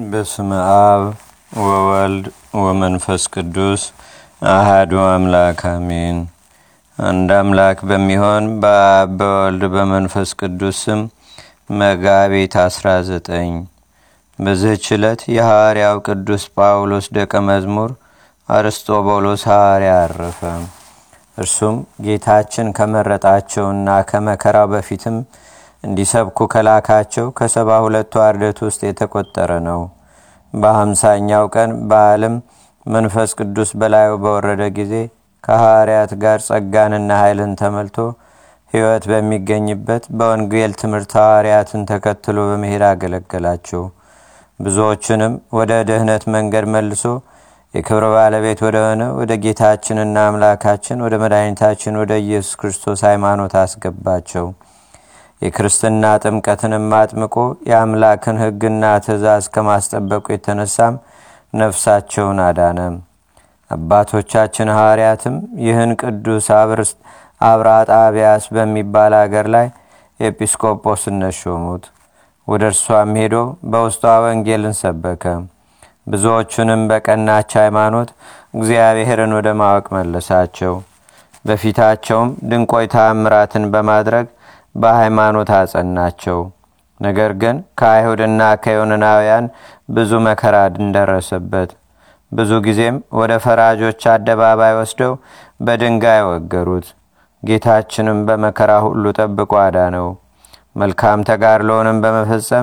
በስመ አብ ወወልድ ወመንፈስ ቅዱስ አህዱ አምላክ አሜን። አንድ አምላክ በሚሆን በአብ በወልድ በመንፈስ ቅዱስ ስም መጋቢት 19 በዚህች ዕለት የሐዋርያው ቅዱስ ጳውሎስ ደቀ መዝሙር አርስጦቦሎስ ሐዋርያ አረፈ። እርሱም ጌታችን ከመረጣቸውና ከመከራው በፊትም እንዲሰብኩ ከላካቸው ከሰባ ሁለቱ አርደት ውስጥ የተቆጠረ ነው። በሀምሳኛው ቀን በዓለም መንፈስ ቅዱስ በላዩ በወረደ ጊዜ ከሐዋርያት ጋር ጸጋንና ኃይልን ተመልቶ ሕይወት በሚገኝበት በወንጌል ትምህርት ሐዋርያትን ተከትሎ በመሄድ አገለገላቸው። ብዙዎችንም ወደ ድህነት መንገድ መልሶ የክብር ባለቤት ወደሆነ ወደ ጌታችንና አምላካችን ወደ መድኃኒታችን ወደ ኢየሱስ ክርስቶስ ሃይማኖት አስገባቸው። የክርስትና ጥምቀትንም አጥምቆ የአምላክን ሕግና ትእዛዝ ከማስጠበቁ የተነሳም ነፍሳቸውን አዳነ። አባቶቻችን ሐዋርያትም ይህን ቅዱስ አብራጣቢያስ በሚባል አገር ላይ ኤጲስቆጶስነት ሾሙት። ወደ እርሷም ሄዶ በውስጧ ወንጌልን ሰበከ። ብዙዎቹንም በቀናች ሃይማኖት እግዚአብሔርን ወደ ማወቅ መለሳቸው። በፊታቸውም ድንቆይ ተአምራትን በማድረግ በሃይማኖት አጸናቸው። ነገር ግን ከአይሁድና ከዮንናውያን ብዙ መከራ እንደረሰበት፣ ብዙ ጊዜም ወደ ፈራጆች አደባባይ ወስደው በድንጋይ ወገሩት። ጌታችንም በመከራ ሁሉ ጠብቆ አዳነው። መልካም ተጋድሎውንም በመፈጸም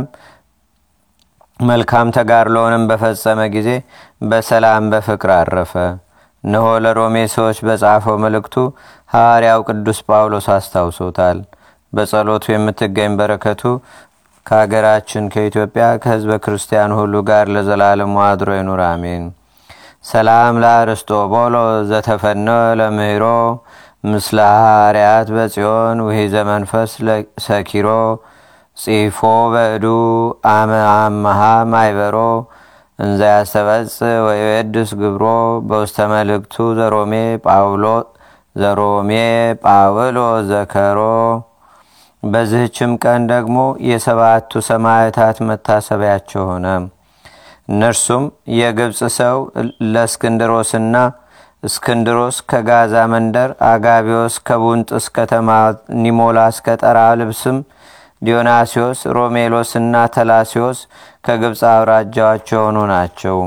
መልካም ተጋድሎውንም በፈጸመ ጊዜ በሰላም በፍቅር አረፈ። እነሆ ለሮሜ ሰዎች በጻፈው መልእክቱ ሐዋርያው ቅዱስ ጳውሎስ አስታውሶታል። በጸሎቱ የምትገኝ በረከቱ ከሀገራችን ከኢትዮጵያ ከህዝበ ክርስቲያን ሁሉ ጋር ለዘላለሙ አድሮ ይኑር፣ አሜን። ሰላም ለአርስጦቦሎ ዘተፈኖ ለምህሮ ምስለ ሐዋርያት በጽዮን ውሂዘ መንፈስ ሰኪሮ ጽፎ በእዱ አመ አመሃ ማይበሮ እንዘ ያስተበጽ ወይወድስ ግብሮ በውስተ መልእክቱ ዘሮሜ ጳውሎ ዘሮሜ ጳውሎ ዘከሮ በዚህችም ቀን ደግሞ የሰባቱ ሰማዕታት መታሰቢያቸው ሆነ። እነርሱም የግብፅ ሰው ለእስክንድሮስና እስክንድሮስ ከጋዛ መንደር፣ አጋቢዎስ ከቡንጥስ ከተማ፣ ኒሞላስ ከጠራ ልብስም፣ ዲዮናሲዎስ፣ ሮሜሎስና ተላሲዎስ ከግብፅ አውራጃዎች የሆኑ ናቸው።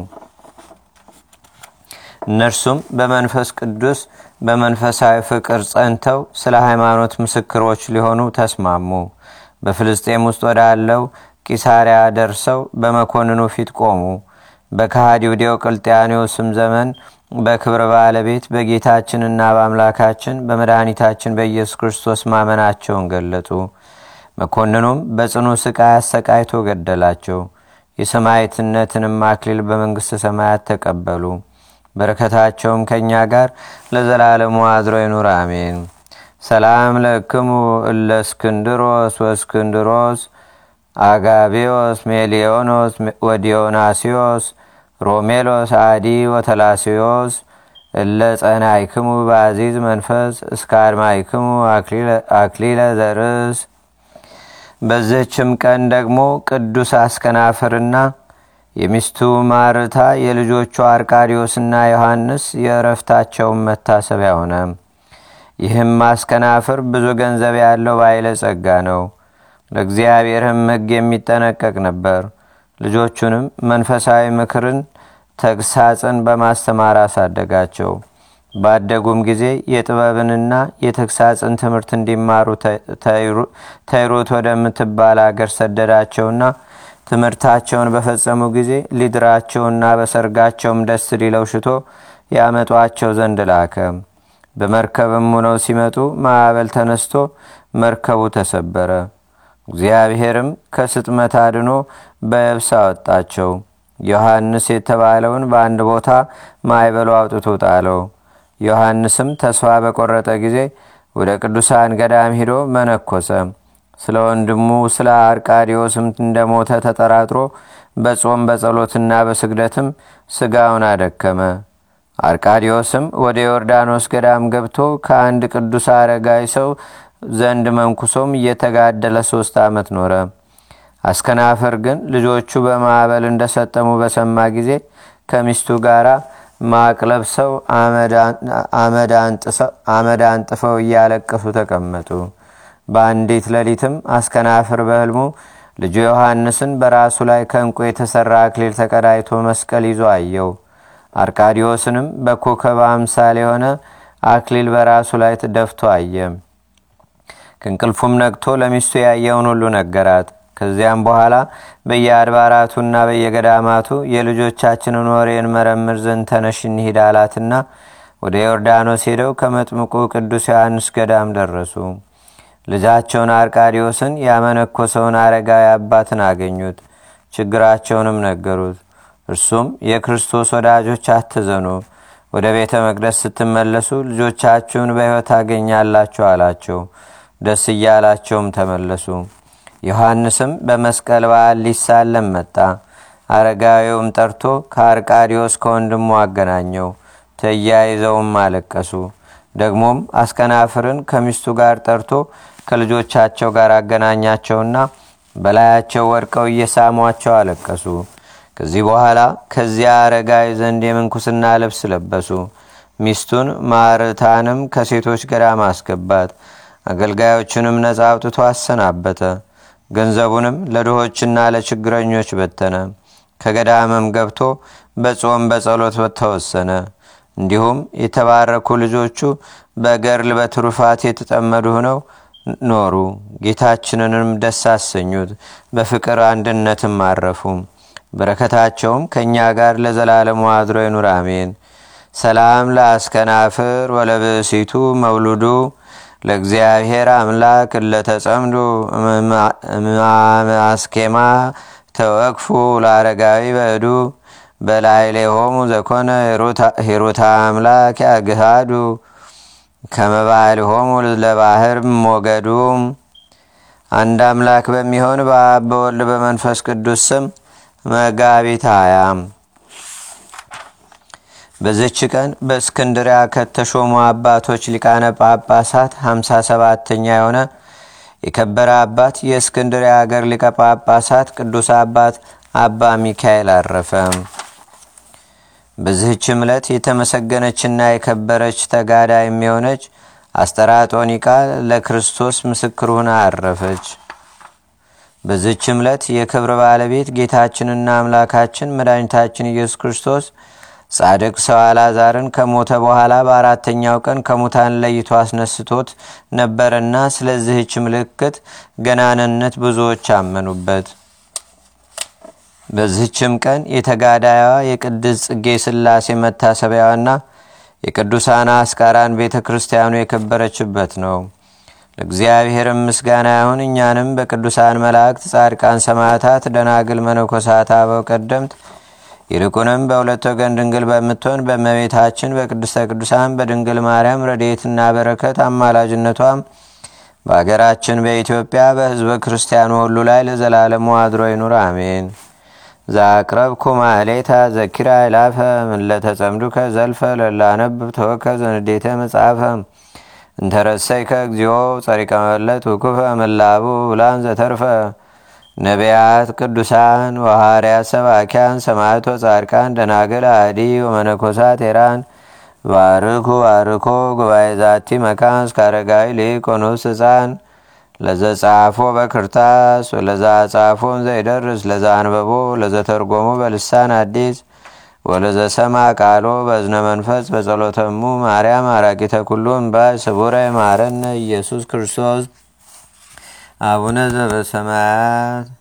እነርሱም በመንፈስ ቅዱስ በመንፈሳዊ ፍቅር ጸንተው ስለ ሃይማኖት ምስክሮች ሊሆኑ ተስማሙ። በፍልስጤም ውስጥ ወዳለው ቂሳሪያ ደርሰው በመኮንኑ ፊት ቆሙ። በከሃዲው ዲዮቅልጥያኖስም ዘመን በክብር ባለቤት በጌታችንና በአምላካችን በመድኃኒታችን በኢየሱስ ክርስቶስ ማመናቸውን ገለጡ። መኮንኑም በጽኑ ስቃይ አሰቃይቶ ገደላቸው። የሰማዕትነትንም አክሊል በመንግሥተ ሰማያት ተቀበሉ። በረከታቸውም ከእኛ ጋር ለዘላለሙ አድሮ ይኑር፣ አሜን። ሰላም ለክሙ እለ እስክንድሮስ ወእስክንድሮስ አጋቢዮስ ሜሊዮኖስ ወዲዮናሲዮስ ሮሜሎስ አዲ ወተላሲዮስ እለ ጸናይክሙ በአዚዝ መንፈስ እስከ አድማይክሙ አክሊለ ዘርስ። በዚህችም ቀን ደግሞ ቅዱስ አስከናፍርና የሚስቱ ማርታ የልጆቹ አርቃዲዮስና ዮሐንስ የእረፍታቸውን መታሰቢያ ሆነ። ይህም ማስከናፍር ብዙ ገንዘብ ያለው ባይለ ጸጋ ነው። ለእግዚአብሔርም ሕግ የሚጠነቀቅ ነበር። ልጆቹንም መንፈሳዊ ምክርን፣ ተግሳጽን በማስተማር አሳደጋቸው። ባደጉም ጊዜ የጥበብንና የተግሳጽን ትምህርት እንዲማሩ ተይሩት ወደምትባል አገር ሰደዳቸውና ትምህርታቸውን በፈጸሙ ጊዜ ሊድራቸውና በሰርጋቸውም ደስ ሊለው ሽቶ ያመጧቸው ዘንድ ላከ። በመርከብም ሆነው ሲመጡ ማዕበል ተነስቶ መርከቡ ተሰበረ። እግዚአብሔርም ከስጥመት አድኖ በየብስ አወጣቸው። ዮሐንስ የተባለውን በአንድ ቦታ ማዕበሉ አውጥቶ ጣለው። ዮሐንስም ተስፋ በቆረጠ ጊዜ ወደ ቅዱሳን ገዳም ሂዶ መነኮሰ። ስለ ወንድሙ ስለ አርቃዲዮስም እንደሞተ ተጠራጥሮ በጾም በጸሎትና በስግደትም ስጋውን አደከመ። አርቃዲዮስም ወደ ዮርዳኖስ ገዳም ገብቶ ከአንድ ቅዱስ አረጋይ ሰው ዘንድ መንኩሶም እየተጋደለ ሶስት ዓመት ኖረ። አስከናፍር ግን ልጆቹ በማዕበል እንደሰጠሙ በሰማ ጊዜ ከሚስቱ ጋር ማቅ ለብሰው አመድ አንጥፈው እያለቀሱ ተቀመጡ። በአንዲት ሌሊትም አስከናፍር በህልሙ ልጁ ዮሐንስን በራሱ ላይ ከእንቁ የተሠራ አክሊል ተቀዳይቶ መስቀል ይዞ አየው። አርቃዲዮስንም በኮከብ አምሳል የሆነ አክሊል በራሱ ላይ ደፍቶ አየ። ከእንቅልፉም ነቅቶ ለሚስቱ ያየውን ሁሉ ነገራት። ከዚያም በኋላ በየአድባራቱና በየገዳማቱ የልጆቻችንን ወሬ እንመረምር ዘንድ ተነሽ እንሂድ አላትና ወደ ዮርዳኖስ ሄደው ከመጥምቁ ቅዱስ ዮሐንስ ገዳም ደረሱ። ልጃቸውን አርቃዲዮስን ያመነኮሰውን አረጋዊ አባትን አገኙት። ችግራቸውንም ነገሩት። እርሱም የክርስቶስ ወዳጆች አትዘኑ፣ ወደ ቤተ መቅደስ ስትመለሱ ልጆቻችሁን በሕይወት ታገኛላችሁ አላቸው። ደስ እያላቸውም ተመለሱ። ዮሐንስም በመስቀል በዓል ሊሳለም መጣ። አረጋዊውም ጠርቶ ከአርቃዲዮስ ከወንድሙ አገናኘው። ተያይዘውም አለቀሱ። ደግሞም አስከናፍርን ከሚስቱ ጋር ጠርቶ ከልጆቻቸው ጋር አገናኛቸውና በላያቸው ወድቀው እየሳሟቸው አለቀሱ። ከዚህ በኋላ ከዚያ አረጋዊ ዘንድ የምንኩስና ልብስ ለበሱ። ሚስቱን ማርታንም ከሴቶች ገዳም አስገባት። አገልጋዮቹንም ነጻ አውጥቶ አሰናበተ። ገንዘቡንም ለድሆችና ለችግረኞች በተነ። ከገዳምም ገብቶ በጾም በጸሎት ተወሰነ። እንዲሁም የተባረኩ ልጆቹ በገርል በትሩፋት የተጠመዱ ሆነው ኖሩ። ጌታችንንም ደስ አሰኙት። በፍቅር አንድነትም አረፉ። በረከታቸውም ከእኛ ጋር ለዘላለሙ አድሮ ይኑር፣ አሜን። ሰላም ለአስከናፍር ወለብእሲቱ መውሉዱ ለእግዚአብሔር አምላክ እለተጸምዱ አስኬማ ተወቅፉ ለአረጋዊ በዱ በላይሌሆሙ ዘኮነ ሂሩታ አምላክ ያግሃዱ ከመባልሆሙ ለባህር ሞገዱ። አንድ አምላክ በሚሆን በአብ በወልድ በመንፈስ ቅዱስ ስም መጋቢት ሃያ በዝች ቀን በእስክንድሪያ ከተሾሙ አባቶች ሊቃነ ጳጳሳት 57ተኛ የሆነ የከበረ አባት የእስክንድሪያ አገር ሊቀ ጳጳሳት ቅዱስ አባት አባ ሚካኤል አረፈ። በዚህች ዕለት የተመሰገነችና የከበረች ተጋዳ የሚሆነች አስጠራጦኒቃ ለክርስቶስ ምስክር ሁና አረፈች። በዚህች ዕለት የክብር ባለቤት ጌታችንና አምላካችን መድኃኒታችን ኢየሱስ ክርስቶስ ጻድቅ ሰው አልዓዛርን ከሞተ በኋላ በአራተኛው ቀን ከሙታን ለይቶ አስነስቶት ነበርና ስለዚህች ምልክት ገናንነት ብዙዎች አመኑበት። በዚህችም ቀን የተጋዳያዋ የቅድስ ጽጌ ሥላሴ መታሰቢያዋና የቅዱሳን አስቃራን ቤተ ክርስቲያኑ የከበረችበት ነው። ለእግዚአብሔርም ምስጋና ይሁን። እኛንም በቅዱሳን መላእክት፣ ጻድቃን፣ ሰማዕታት፣ ደናግል፣ መነኮሳት፣ አበው ቀደምት ይልቁንም በሁለት ወገን ድንግል በምትሆን በእመቤታችን በቅድስተ ቅዱሳን በድንግል ማርያም ረድኤትና በረከት አማላጅነቷም በአገራችን በኢትዮጵያ በሕዝበ ክርስቲያኑ ሁሉ ላይ ለዘላለሙ አድሮ ይኑር፣ አሜን። ዛቅረብኩ ማሌታ ዘኪራ ይላፈ ምለተጸምዱከ ዘልፈ ለላነብብ ተወከ ዘንዴተ መጽሐፈ እንተረሰይከ እግዚኦ ጸሪቀ መለት ውኩፈ መላቡ ብላን ዘተርፈ ነቢያት፣ ቅዱሳን ወሐዋርያት፣ ሰባኪያን፣ ሰማዕቶ፣ ጻድቃን፣ ደናግል፣ አዲ ወመነኮሳት ኤራን ባርኩ ባርኮ ጉባኤ ዛቲ መካን እስከ አረጋዊ ሊቆኑስ ህፃን ለዘጻፎ በክርታስ ወለዛ ጻፎን ዘይደርስ ለዛ አንበቦ ለዘተርጎሙ በልሳን አዲስ ወለዘሰማ ቃሎ በዝነ መንፈስ በጸሎተሙ ማርያም አራቂተ ኩሉ እምባይ ስቡረ ማረነ ኢየሱስ ክርስቶስ አቡነ ዘበሰማያት